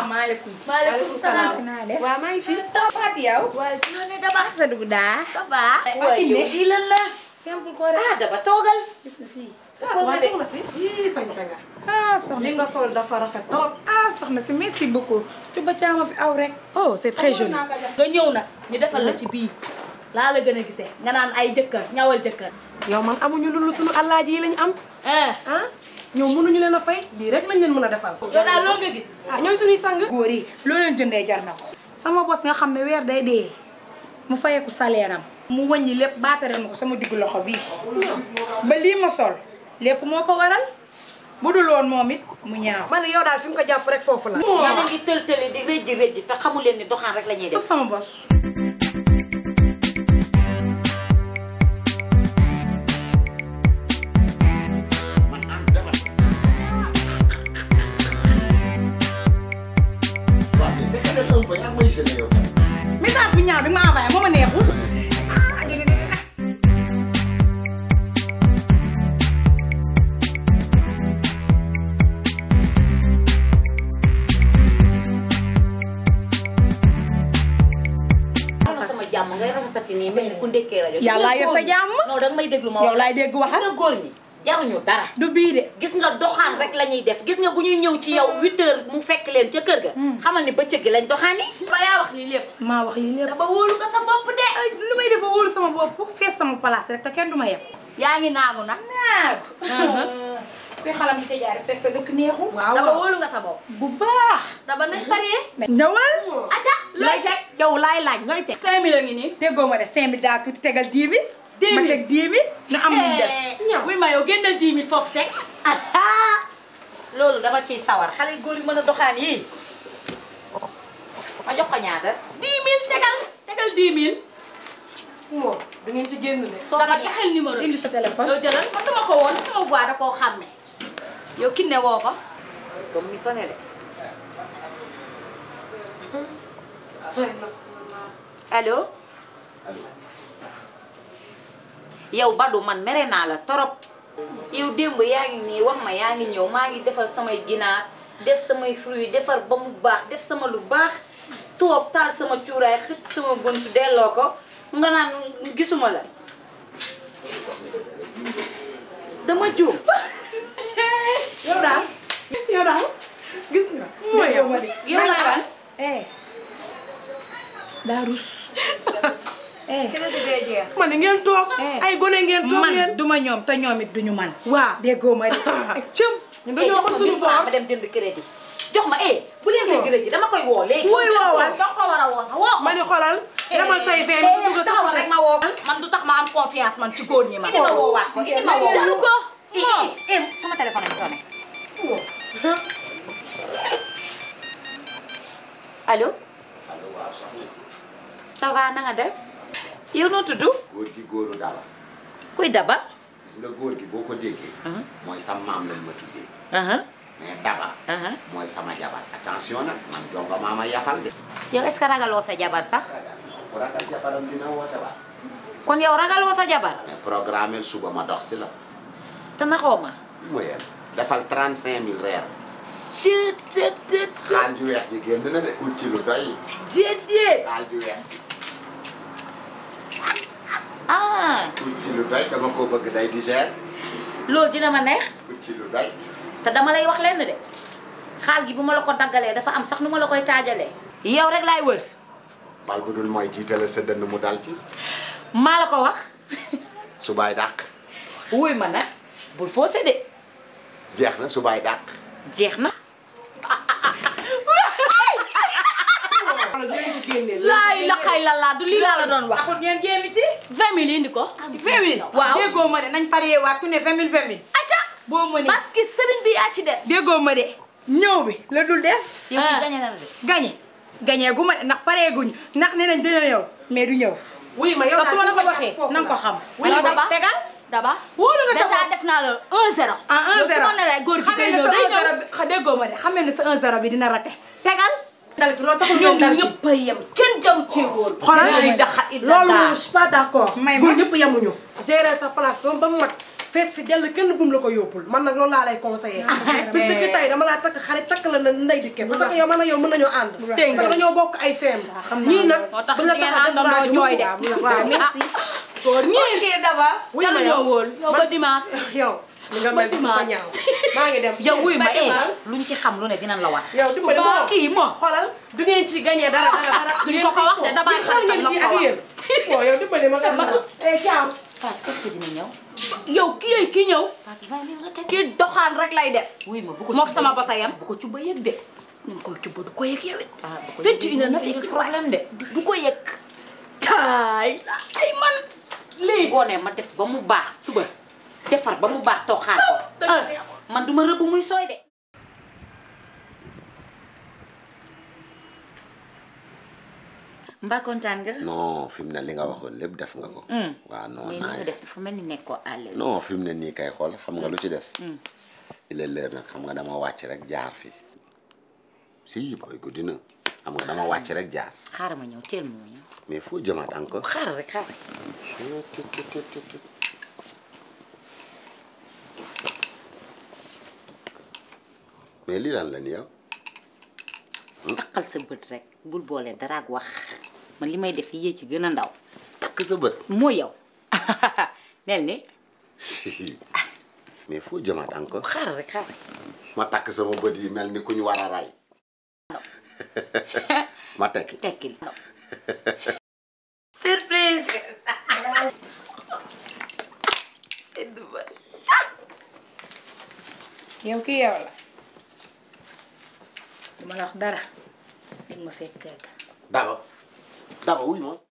maaleykum. maaleykum salaam. naa def. waaw maa ngi fi. Fatou yow. waaye ci la ne daba. sa dugg daa. daba. waaye yow lii lan la. simple ko rek. ah daba toogal. def na fii. ah waa soxna si. yii sañ-sañ nga. ah soxna li si. nga sol dafa rafet trop. ah soxna si merci beaucoup. Cuba caama fi aw rek. oh c'est très joli. nga ñëw nag ñu defal la ci bii laa la gën a gisee nga naan ay jëkkër ñawal jëkkër. yow man amuñu lu lu sunu alaaji yi lañu am. ah ah ñoom mënuñu leen a fay lii rek lañ leen mën a defal. yow daal loolu nga gis. ah ñooy suñuy sang. góor yi loo leen jëndee jar na ko. sama bos nga xam ne weer day dee mu fayeeku salaire am mu wàññi lépp baatare ma ko sama diggu loxo bii ba lii ma sol lépp moo ko waral bu dul woon moom it mu ñaaw. man yow daal fi mu ko jàpp rek foofu la. yéen a ngi tël tëli di rëjji rëjji te xamu leen ni doxaan rek la ñuy sauf def. sama bos. waaw mais dëgg la un peu yaa ngi may gêné yow tamit. message bu ñaaw bi nga ma envoyé moo ma neexul. am na sama jàmm ngay rafetati nii mel ni ku ndekkee rajo. Yàlla yor sa jàmm. non danga may déglu ma yow wax. laay dégg gis waxal nga góor ñi jaruñu dara. du bii de. gis nga doxaan rek la ñuy def gis nga bu ñuy ñëw ci yow 8 heures mu fekk leen ca kër ga. xamal ni bëccëg gi lañ doxaani. ba yaa wax lii lépp. maa wax lii lépp. daba wóolu nga sa bopp de. ay lu may def ba wóolu sama bopp fees sama place rek te kenn du ma yeb. yaa ngi naagu nag. naag. kuy xalam di ca jaar fekk sa dëkk neexul. waaw daba wóolu nga sa bopp. bu baax. daba nañ paree. ñëwal. acca looy teg. yow laay laaj looy teg. 5000 a ngi nii. déggoo ma de 5000 daa tuuti tegal 10 000. 10 000 ma teg 10 000. nu am lu mu def. ñaw wuy ma yow génnal 10 000 foofu teg. ah loolu dama ciy sawar xale yu góor yi mën a doxaan yii ma jox ko ñaata. 10 000 tegal tegal 10 000. moom da ngeen ci génn de. soo daba ko taxel numéro bi. indi sa téléphone. yow jëlal man dama ko woon sama voix da koo xàmme. yow kinne woo ko. comme mi sonné de. allo. yow Badou man mere naa la torop yow démb yaa ngi nii wax ma yaa ngi ñëw maa ngi defar samay ginaar def samay fruits defar ba mu baax def sama lu baax toog taal sama cuuraay xëcc sama bunt delloo ko nga naan gisuma la dama juum yow daal yow daal gis nga. mooy yow yow la kan eh. daa rus. eh. man ni ngeen toog. ay gone ngeen toog ngeen. man duma ñoom te ñoom it duñu man. waaw. déggoo ma de. ak cëm. ñun dañoo xam suñu boor boor. ma dem jënd crédit jox ma eh bu leen may crédit dama koy woo léegi wooy woowal. danga ko war a woo sax woo ko. ma ni xoolal. demal say fee eh nga dugg sa taxawal rek ma woo ko man du tax ma am confiance man ci góor ñi man. indi ma woowaat ko indi ma woo jaru ko. eh eh eh sama téléphone am sonné allo allo waaw soxna si. ça va na nga def yow noo tudd góor gi góoru daba. kuy daba gis nga góor gi boo ko déggee. Uh-huh. mooy sa maam lañ ma tuddee. aha mais daba. aha mooy sama jabar attention nag man jonga maama yafal de. yow est-ce que ragaloo sa jabar sax ku ragal jabaram dina woote waat. kon yow ragaloo sa jabar mais programme suba ma dox si la. te naxoo ma mooy defal 35000 reer. Chut, chut, chut, chut. xaal ju weex ji génn na de ut ci lu doy. déedéet xaal ju weex ah ut ci lu doy dama ko bëgg day digère loolu dina ma neex ut ci lu doy. te dama lay wax lenn de xaal gi bu ma la ko daggalee dafa am sax nu ma la koy taajalee yow rek laay wër bal bu dul mooy jiitale sa dënn mu dal ci. maa la ko wax subaay dàq. wuy ma nag bul faussé de jeex na subaay dàq. jeex na xoolal dinañ ci génnee. laay la xay la laa du lii laa la doon wax. taxul ngeen génn ci. 20 000 indi ko. 20 000. waaw déggoo ma de nañ paree waat ku ne 20 000 20 000. acca. boo mënee barki sëriñ bi yaa ci des. déggoo ma de ñëw bi la dul def. yow Ah. gañe na la de gañe gañe gu ma de ndax pareeguñu ndax nee nañ dina ñëw mais du ñëw. wuy ma yow te su ma la ko daal waxee foofu na nga ko xam. Wuy yow daba. tegal. daba. wóolu nga sa déjà bopp. def naa la 1-0. ah 1 yow 0 su ma ne la góor gi xamee day ne ñëw sa day 1 ñëw. 0 bi xa déggoo ma de xamee ne sa 1 0 bi dina raté tegal. dal ci loolu taxul ñoom ngeen dal ci. ñëpp a yem kenn jëm ci góor. xoolal Laa ilaaha illallah. loolu moom je suis pas d'accord. May ma. góor ñëpp yemuñu. gérer sa place ba ba mu mat fees fi dell kenn bum la ko yóbbul man nag loolu laa lay conseillé bis ni ki tey dama laa takk xarit takk la na ndey dikke parce que yow man ak yow mën nañoo ànd Dégg nga. parce que dañoo bokk ay feem ñii nag moo tax bu la di ngeen tax a àndandoo découragé jooy de. mukk. waaw merci góor ñii ñii kii daba wuy ma yàlla yow ñoo wóol yow ba dimanche yow li nga mel ni fa dimanche. ñaaw maa ngi dem yow wuy ma Ba eh dimanche. luñ ci xam lu ne dinañ la wax yow dimbali ma kii mo xoolal du ngeen ci gagné dara dara dara Duñ ko ko wax de, damaa yéen xool ngeen xaritam kii la ak ko wax. yéen bon yow dimbali ma kat ma eh ciao Fatou est-ce que dina ñëw yow kii yee kii ñëw Fatou vingt mille nga teg kii doxaan rek lay def wuy ma bu ko mook ci sama ba- basa yam bu ko ci ba yëg de ñu ko ci du ko yëg yow it ah bu ko vingt yëgee une heure na dina fekk problème de du ko yëg taay ay man lii ngoonee ma def ba mu baax suba defar ba mu baax toog xaar ko ah man duma rëbb muy sooy de mbaa kontaan nga non fi mu ne li nga waxoon lépp def nga ko. waaw non mais ni nga nice. def dafa mel ni nekkoo à l'aise non fi mu ne nii kay xool xam nga lu ci des. il est l'heure nag xam nga dama wàcc rek jaar fi si booy guddi na xam nga dama wàcc rek jaar xaaral ma ñëw teel ma ñëw mais foo jëmaat encore. xaaral rek xaaral mais lii lan la ni yow. takkal sa bët rek bul boole dara ak wax man li may def yee ci gën a ndaw takk sa bët. moo yow nel ni mais foo jëmaat encore. xaaral rek xaaral ma takk sama bët yi mel ni ku ñu war a ray. ma tekki. tekkil surprise sedd ba yow kii yow la duma la wax dara dégg ma fekk kër ga daba daba wuy ma.